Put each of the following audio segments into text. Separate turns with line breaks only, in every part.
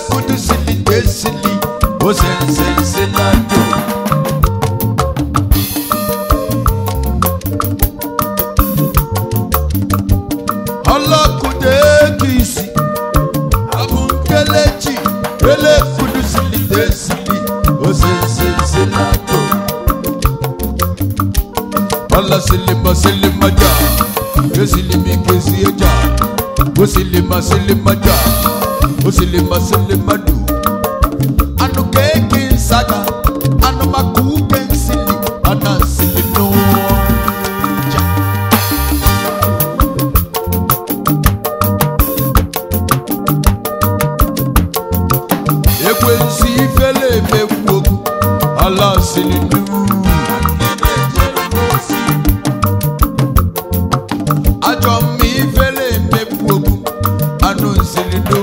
kudu sili desili osensenselado ọlọ́kùnrin èkìsì abúnkẹ́lẹ́jì eléfudu sili desili osensenselado ọlọ́sílímọ̀ sílímọ̀ jà yóò kesi ẹja ó sílímọ̀ sílímọ̀ jà ó sílímọ̀ sílímọ̀ dù anu kéèké nsaga anu maku kẹ́nsìlì ọ̀nà sílí nù. ekwensi ifele emegbu okwu ala sílí nù. ajọ mma ifele emegbu okwu anụ nsiri nù.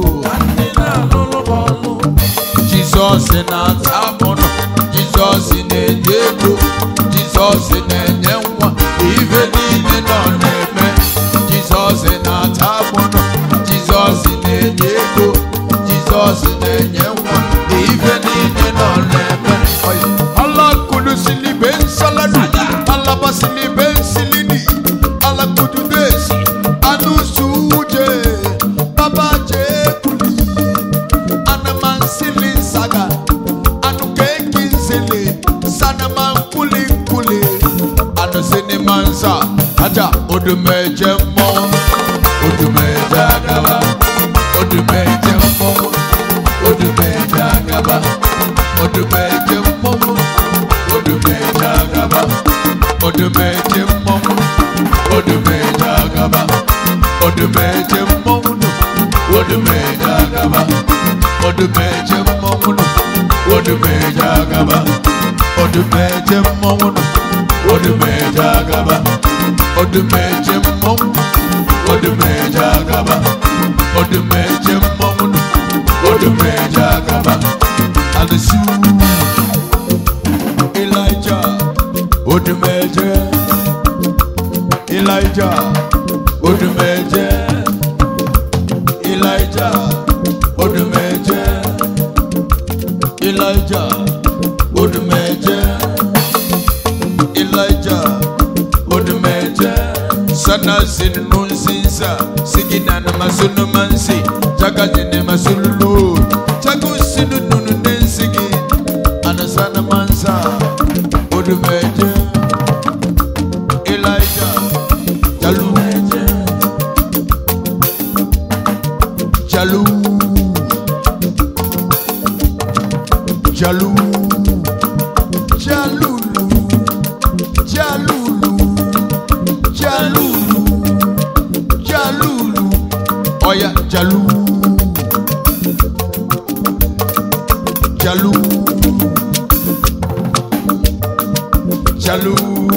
Jizọs na-ata mụnụ Jizọs na-enye ego Jizọs na-enye nwa ife niile nọ na-eme Jizọs na-ata mụnụ Jizọs na-enye ego Jizọs na-enye nwa ife niile nọ na-eme alakudu sili be nsaladu alaba sili be nsilidi alakudu desi anu suje baba jekuli anaman sili saga anu keki nsele sanaman kuli kuli anu sini mansa aja odumeje mọ odumeje agaba odumeje mọ odumeje agaba odumeje mọ odumeje agaba odumeje mọ odumeje agaba odumeje mọ odumeje agaba odumeje mmọnwụ odumeje agaba odumeje mmọnwụ odumeje agaba odumeje mmọnwụ odumeje agaba odumeje mmọnwụ odumeje agaba alisi Elijah odumeje Elijah odumeje Elijah odumeje Elijah odumeje Elijah odumeje sana sinu nsinsa sigina na masunu mansi jaga jine masululu jagu sinu nunu nensigi anasana mansa odumeje Elijah jalumeje jalu jalu jalulu jalulu jalulu jalulu oya jalu jalu jalu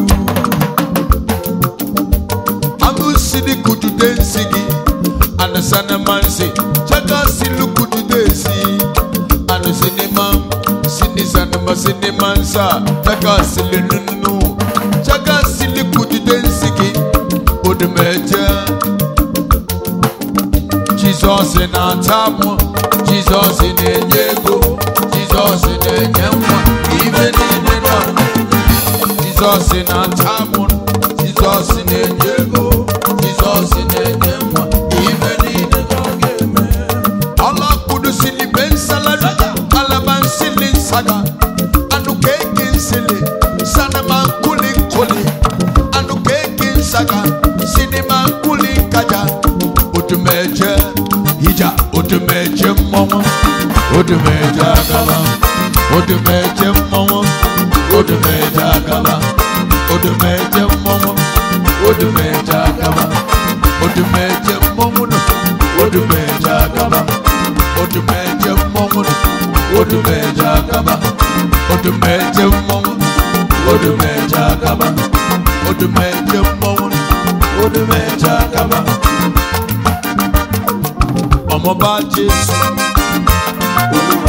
angusidi kujude nsigi anasana mansi chaka silu kujude si anu sinima sinisanima sinimansa chaka sili nunu chaka sili kujude nsigi odumeje jizọs na-ata mụ jizọs na-enye ego jizọs na-enye nwa ibe niile nọ jizọs na-ata mụ jizọs na-enye ego jizọs na-enye nwa ibe niile nọ ga-eme ọlọkpụrụ sili be nsaladu alaba nsili nsaga anụ keke nsili sanama nkuli nkuli anụ keke nsaga sinima nkuli nkaja odumeje ija odumeje mmọnwụ odumeje agaba odumeje mmọnwụ odumeje agaba odumeje mmọnwụ odumeje agaba odumeje mmọnwụ nụ odumeje agaba odumeje mmọnwụ nụ odumeje agaba odumeje mmọnwụ odumeje agaba odumeje mmọnwụ nụ odumeje agaba ọmọba jésù olúwa.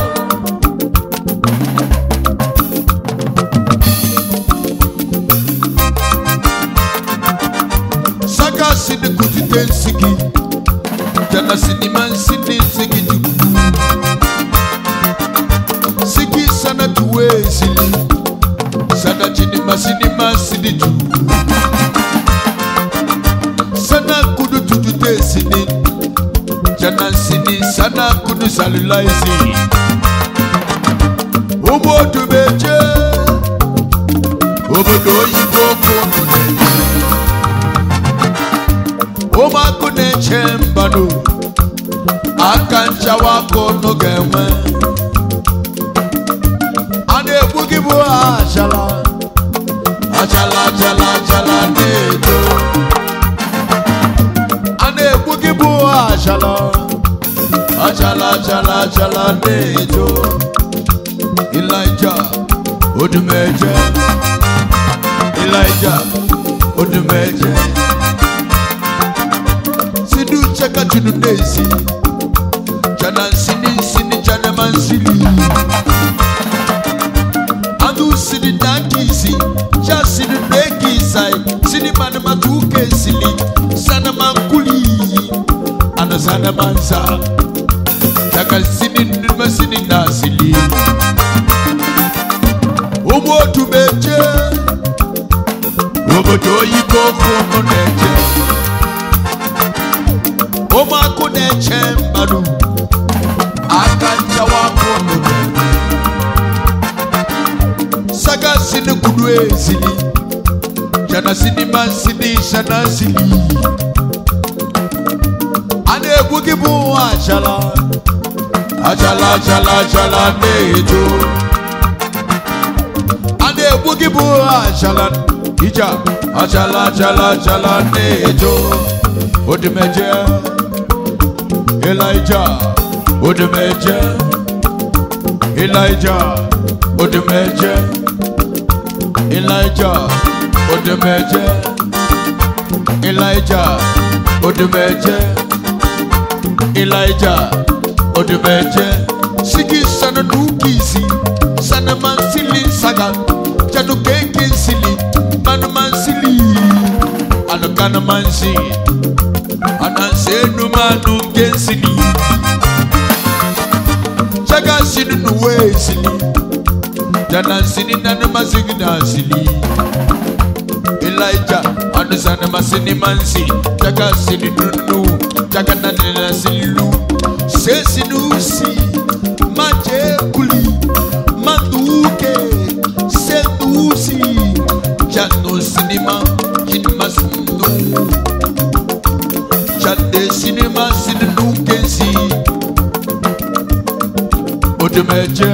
saka sini kutite nsigi jana sini ma nsini nsigi jugu sini tu sana kudu tutu te sini jana sini sana kudu salulai si obodo meje obodo oyibo kunu na-eje ụmụakụ na-eche mbanụ aka nchawa aka ọnụ ga-enwe a na-egbu gị bụ achala achala achala achala na-edo a na-egbu gị bụ achala achala achala achala na-edo ilaija odumeje ilaija odumeje sinu cheka chunu nezi jana nsini nsini jana mansili anu sini dankisi ja sini nekisai sini mana matuke sili sana mankuli ana sana mansa daga sini nima sini nasili umotu meje obodo oyibo kunu neje ụmụakụ na-eche mmadụ aka nchawa akụ n'obodo saga sini kudu ezili jana sini ma sini shana sili a na-egwu gị bụ achala achala achala achala na-eto a na-egwu gị bụ achala ija achala achala achala na-eto odimeje Elijah odimeje Elijah odimeje Elijah odimeje Elijah odimeje Elijah odimeje sigi sana dukisi sana mansili saga jadu keke sili manu mansili anu kana mansi anansenu manu kensili chaga sinu nuwe sili jana sini nanu masigi na sili Elijah anu sana masini mansi chaga sini nunu chaga nanina silu se sinu si maje kuli manduke sendusi jano sinima jinima sinu Chande sinima sinu kensi Odemeje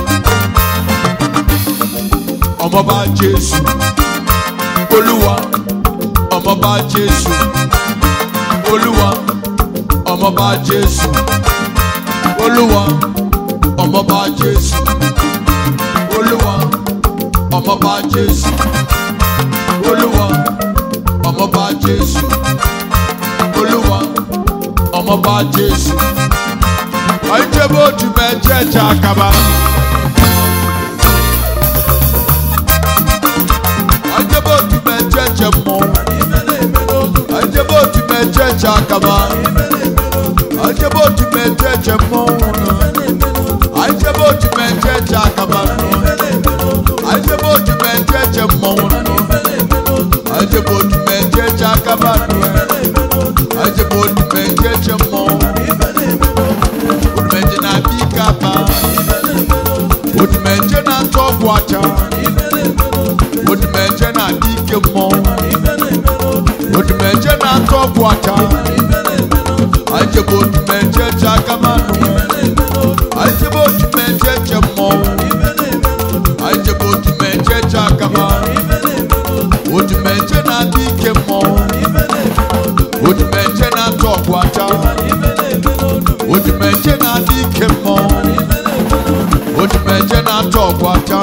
Ọmọba Jésù Olúwa Ọmọba Jésù Olúwa Ọmọba Jésù Olúwa Ọmọba Jésù Olúwa Ọmọba Jésù Olúwa Ọmọba Jésù Olúwa Ọmọba Jésù Àìjẹ́bó ojú mẹ́jẹ̀ jẹ́ àkàbà. Àìjẹ́bó ojú mẹ́jẹ̀ jẹ́ mọ́. Àìjẹ́bó ojú mẹ́jẹ̀ jẹ́ àkàbà. Àìjẹ́bó ojú mẹ́jẹ̀ jẹ́ mọ́. Àìjẹ́bó ojú mẹ́jẹ̀ jẹ́ àkàbà. Àìjẹ́bó ojú mẹ́jẹ̀ jẹ́ mọ́. Àìjẹ́bó ojú mẹ́jẹ̀ jẹ́ àkàbà. Àìjẹ́bó ojú mẹ́jẹ̀ jẹ́ mọ́. Odumeje na bikapa Odumeje na tọgbu acha Odumeje na dike mmọ Odumeje na tọgbu acha Ajebe odumeje je akamanu Ajebe odumeje je mmọ Ajebe odumeje je akama Odumeje na dike mmọ Odumeje na tọgbu acha Odumeje na dike mmọ Odumeje na tọgbu acha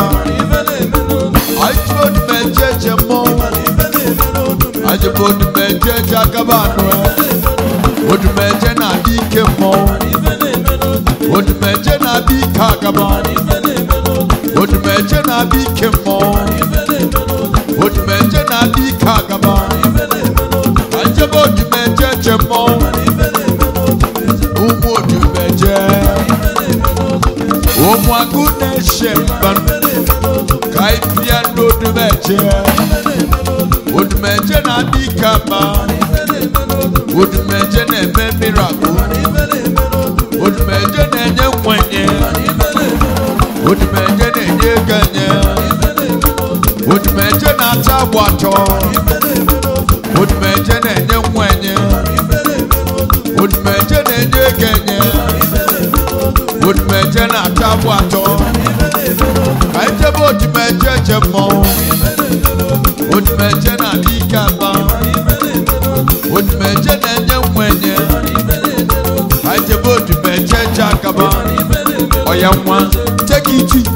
Ajebe odumeje je mmọ Ajebe odumeje je akabanu Odumeje na dike mmọ Odumeje na dike agaba Odumeje na dike mmọ Odumeje na dike agaba Ajebe odumeje je mmọ Ụmụ odumeje Ụmụ agụ na-eche mbanụ Ka ịbịa n'odumeje odumeje na-adị ike ama odumeje na-eme mirakụl odumeje na-enye nkwenye odumeje na-enye ego enye odumeje na-ata agba atọ odumeje na-enye nkwenye odumeje na-enye ego enye odumeje na-ata agba atọ ka anyị jebe odumeje je mmọnwụ odumeje na-adị ike aba odumeje na-enye nkwenye ka anyị jebe odumeje je akaba ọya nwa take it easy.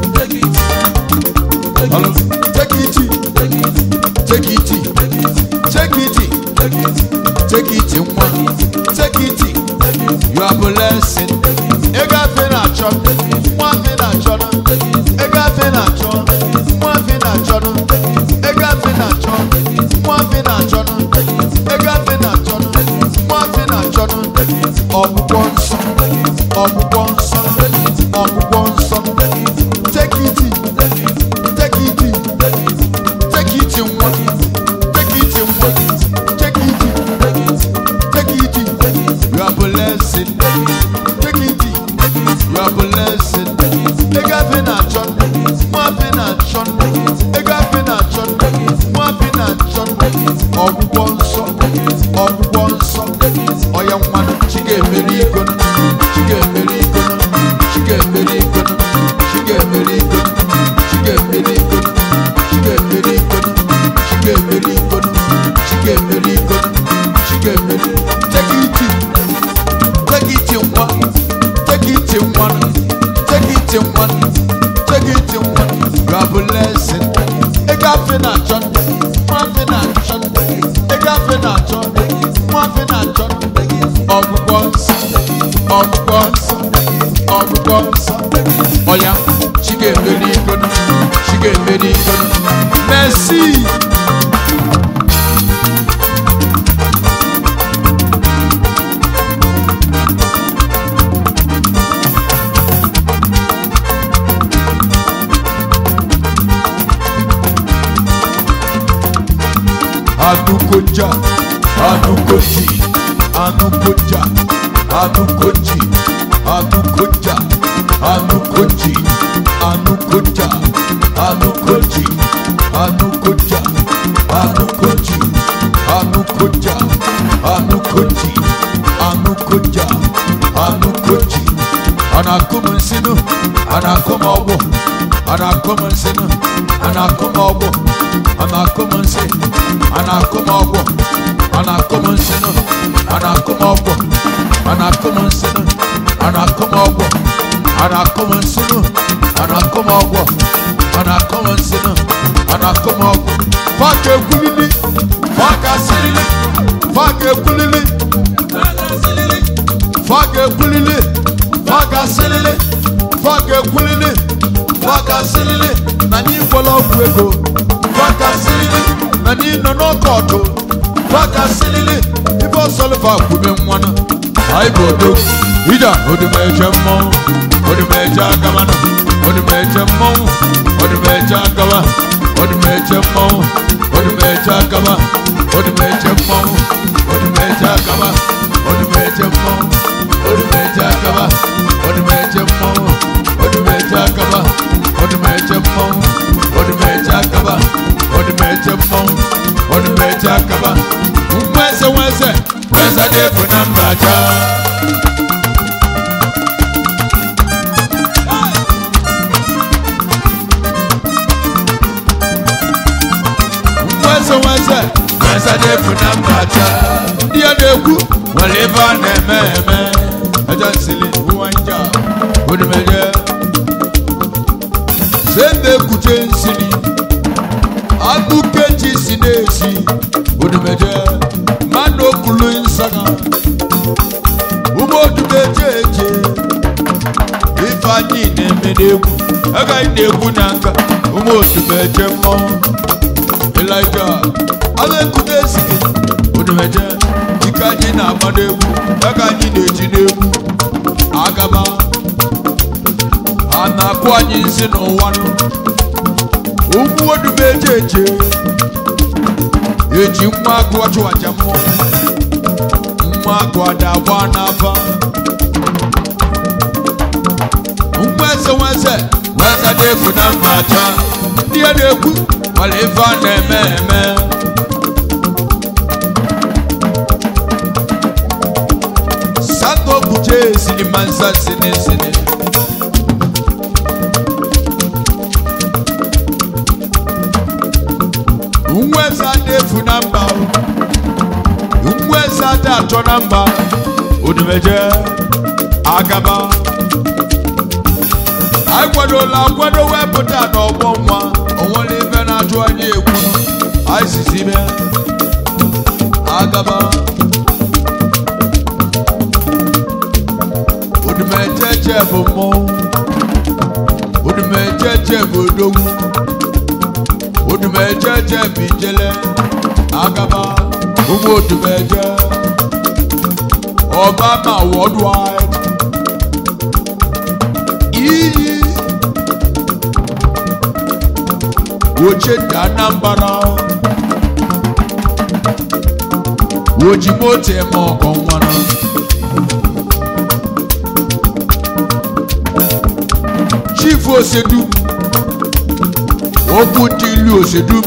Hello. take it easy. take it easy. take it easy. take it easy, nwa take it easy. you are blessing ego afe na-achọ nwa afe na-achọ ego afe na-achọ nwa afe na-achọ ego afe na-achọ nwa afe na-achọ ego afe na-achọ nwa afe na-achọ ọgwụgwọ nsọ ọgwụgwọ nsọ ọgwụgwọ nsọ take it easy. take it easy. take it easy, nwa take it easy, nwa take it easy. take it easy. you are blessing take it easy. you are blessing ego afe na-achọ nwa afe na-achọ ego afe na-achọ nwa afe na-achọ ọgwụgwọ nsọ ọgwụgwọ nsọ ọya nwanụ chi ga-emeri igono chi ga-emeri igono chi ga-emeri igono chi ga-emeri igono chi ga-emeri igono chi ga-emeri igono chi ga-emeri igono chi ga-emeri igono chi ga-emeri take it easy. take it in one, take it in one, take it in one, take it in one. You are blessing. Ega fena chon, mwa fena chon, ega fena chon, mwa fena chon. Ọgwụgwọ nsọ, ọgwụgwọ nsọ, ọgwụgwọ nsọ. Ọya, chi ga-emeri igono, chi ga-emeri igono. Merci. anukoja anukoji anukoja anukoji anukoja anukoji anukoja anukoji anukoja anukoji anukoja anukoji anukoja anukoji anakum nsinu anakum ọgbọ anakum nsinu anakum ọgbọ anakum nsi anakum ọgbọ anakum nsinu anakum ọgbọ anakum nsinu anakum ọgbọ anakum nsinu anakum ọgbọ anakum nsinu anakum ọgbọ faka ekwulili faka sirili faka ekwulili faka ekwulili faka sirili faka ekwulili faka sirili na anyị gwọla ọgwụ ego faka sirili na anyị nọ n'ọkọọtụ faka sirili ife ọsọlụfa kwube mmanụ anyị bụ odo ida odumeje mmọnwụ odumeje agamanụ odumeje mmọnwụ odumeje agaba odumeje mmọnwụ odumeje agaba odumeje mmọnwụ odumeje agaba odumeje mmọnwụ odumeje agaba odumeje mmọnwụ odumeje agaba odumeje mmọnwụ odumeje agaba odumeje mmọnwụ odumeje agaba nweze nweze nweze dị efu na mbaja nweze nweze nweze dị efu na mbaja ndị a na-ekwu nwere ebe a na-eme eme eje nsili ụwa nja odumeje sende kuche nsili agụkeji si na-esi odumeje mmadụ okulu nsaga ụmụ odumeje eje ifeanyị na-eme n'egwu agaghị na-egwu na nka ụmụ odumeje mmọnwụ elija agha ekute esike odumeje ike anyị na-agba n'egwu aka anyị na-eji n'egwu agaba a na-akụ anyị nsị n'ụwa nụ ụmụ odumeje eje eji nwa agụ ọchụ aja mmụọ nwa agụ ada agba n'afa nwa eze nwa eze nwa eze na-efu na mma aja ndị a na-ekwu nwere ife a na-eme eme sango buje silimansa sini sini nweza dị efu na mba nweza dị atọ na mba odumeje agaba anyị kwadola akwado wepụta n'ọgbọ nwa onwere ife na-ajụ anyị egwu anyị sizi mee agaba odumejeje bụ mmọnwụ odumejeje bụ odogwu odumejeje bụ ijele agaba ụmụ odumeje obama worldwide iyi oche dị anambra ojimoto eme ọkọ nwana chief osedum okwu ndị ilu osedum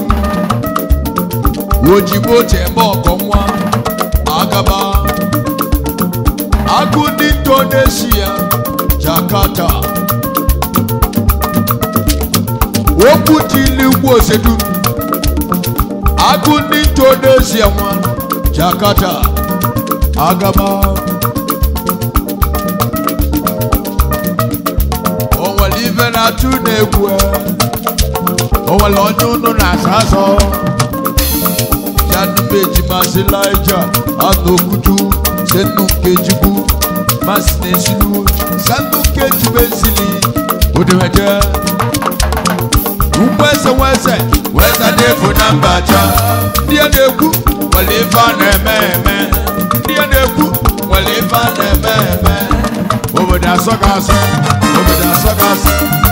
ojimoto eme ọkọ nwa agaba agụ ndị indonesia jakarta okwu dị ilu ugwu osedum agụ ndị indonesia nwa jakarta agaba o nwere ife na-atụ na-egwu o nwere onye unu na-asa asọ janumeji masị laija anokutu senu nkejigbu masị na-esilu sanu nkejigbu esili odemeje nweze nweze nweze na-efu na mbacha ndị a na-ekwu nwere ife a na-eme eme ndị a na-ekwu nwere ife a na-eme eme obodo asọ ga asọ obodo asọ ga asọ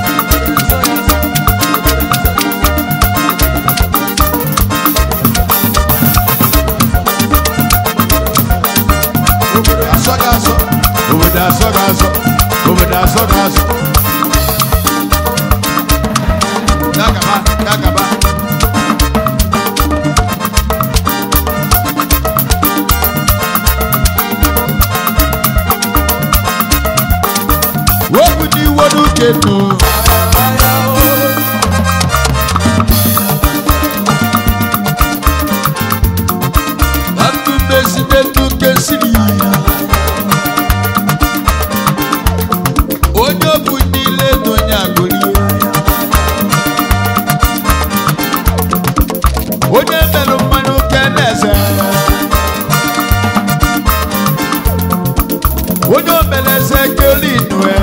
obodo asọ ga asọ obodo asọ ga asọ obodo asọ ga asọ dagaba dagaba wepụ n'iwe n'uche nụ na ndụ mmezide ndụ nke siri onye bụ niile na onye agụrie onye merụ mmanụ nke na-eze onye omeleze kelinue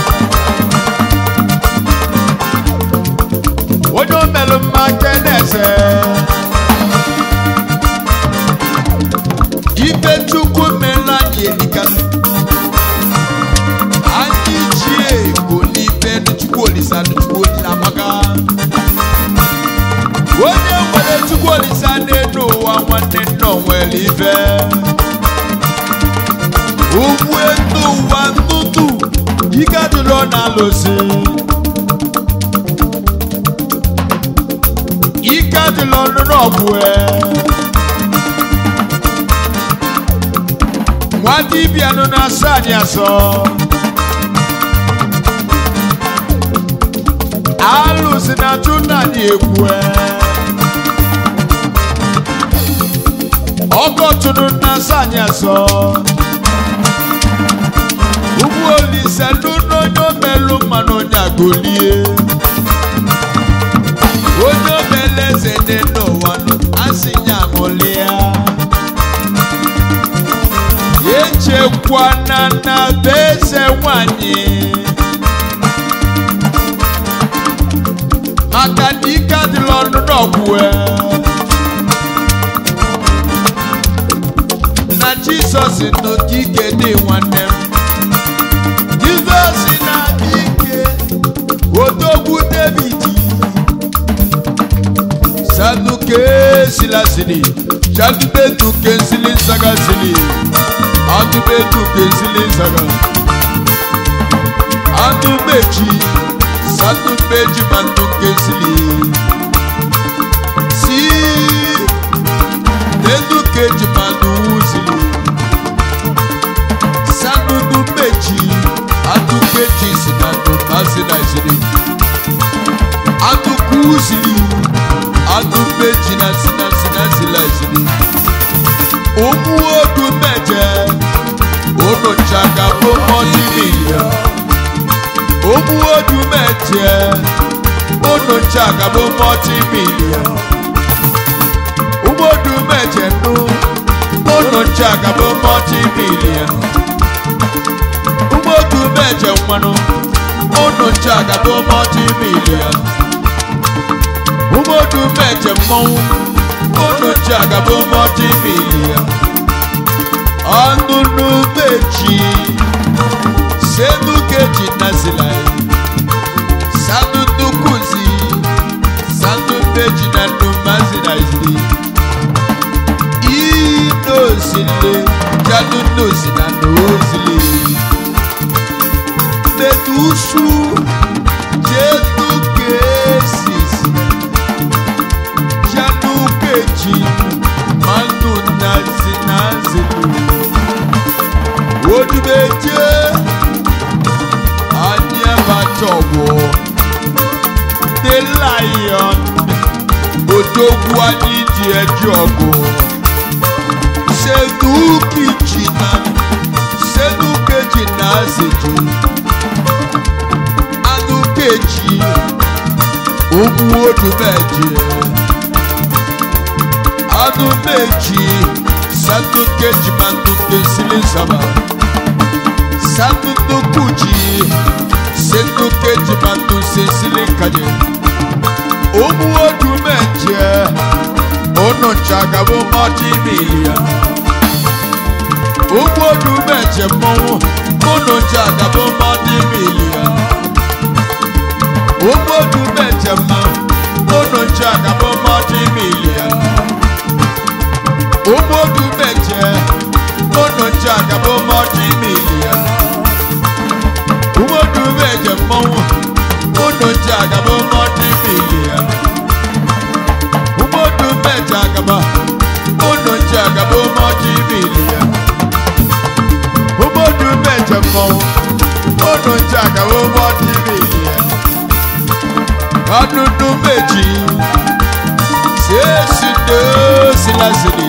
onye omelụ mma nke na-eze ibe chukwu mere anyị elika anyị ji ego n'ibe chukwu olisa chukwu olisa maka onye nwere chukwu olisa n'elu ụwa nwanne nna o nwere ife ugwu elu ụwa ntụtụ ike adịrọ na-alụsị ike adịrọ n'ọgwụ nwa dibịa nọ na-asọ anyị asọ alụsị na-atụ nna anyị egwu ọkọtụrụ na-asọ anyị asọ ugbu olise lụna onye omelụ mmanụ onye agolie onye omele eze dị n'ụwa nụ, asị ya ṅụlịa echekwana na be eze nwanyị maka na ike adịla ọnụ n'ọgwụ na jizọs nọ ka ike dị nwanne m jizọs na-adị ike odogwu david sanuke silasili jadubetu kensili sagasili adubetu kensili saga adubeji sadubeji mantu kensili si dedu keji mantu wuzili sadudu meji adukeji sinadu asilasili adukusili adubeji na sinasilasili omuwodu mẹjẹ olùjàgà fún mọ́tì mílíọ̀n omuwodu mẹjẹ olùjàgà fún mọ́tì mílíọ̀n omuwodu mẹjẹ nù olùjàgà fún mọ́tì mílíọ̀n omuwodu mẹjẹ nwanu olùjàgà fún mọ́tì mílíọ̀n omuwodu mẹjẹ mmọnwụ olùjàgà fún mọ́tì mílíọ̀n ọnụnụ meji senu keji nazila sanu nukuzi sanu meji na numazina izili inozile janu nozi na nozile medusu jetu kesisi janu keji manu nazi nazili odumeje anyabatowo the lion odogwu anyị ji eji ọgụ senukeji na senukeji na azeji anukeji ogwu odumeje anumeji sanukeji manukesili saba sanunukuji senukeji manusesili kaje ogwu odumeje onuchagabo multimilia ogwu odumeje mmọnwụ onuchagabo multimilia ogwu odumeje mmanwụ onuchagabo multimilia ogwu odumeje onuchagabo multimilia ogwu odumeje mmọnwụ onuchagabo multimilia umodu mẹja agaba uno jẹ agaba umodu imilia umodu mẹjẹ mọwụ uno jẹ agaba umodu imilia ọdụdụ meji sesi dosilasili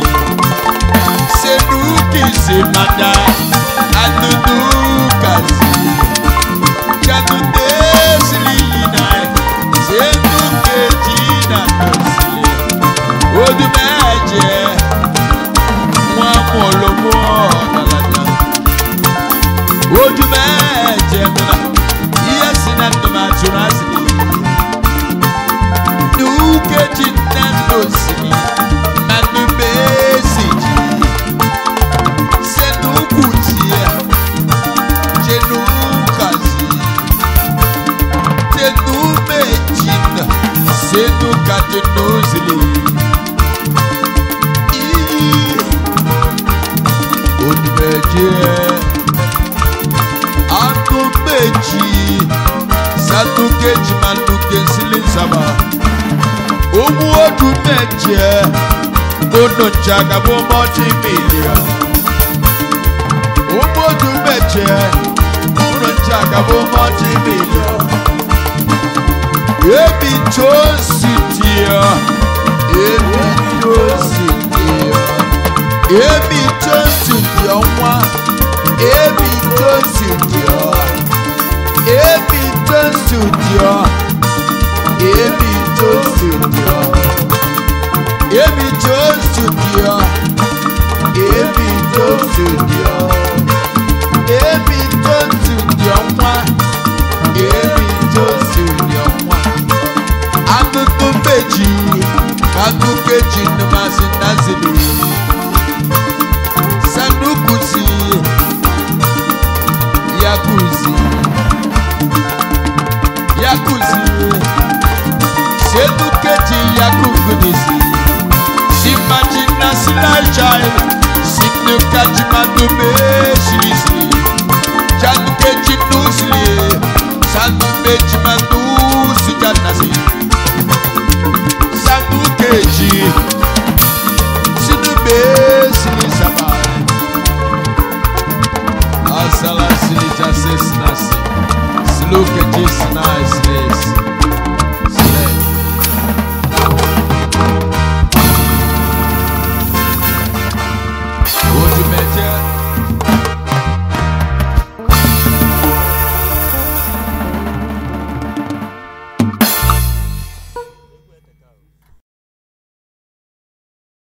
senukisi mada adudu kasi jadude sili yina senukeji na dosili odumẹjẹ wọn mú olómú ọ̀dàlàdà odumẹjẹ nana iye sinna nnọọ atúrọ asìlè nukeji nando sini nanu bẹẹsì jì sẹnukutia jenukazi tenumejina senukatenozili. onímẹ̀jẹ̀ anu méjì sanu kejì manu kesili nsaba owó ọdún mẹjẹ ono jagabo mọtí mílíọ̀n owó ọdún mẹjẹ ono jagabo mọtí mílíọ̀n ebi tó sì diọ ebi tó sì diọ ebi tó sì diọ nwa ebi tó sì diọ ebi tó sì diọ ebi tó sì diọ ebi tó sì diọ ebi tó sì diọ ebi tó sì diọ nwa ebi tó sì diọ nwa akụkụ meji akụkụ eji nnụmasị nazili sanukuzi yakuzi yakuzi senukeji yakugudisi silai chai sinu kachimando me sili sili chanu kechinu sili sanu me chimanu si janasi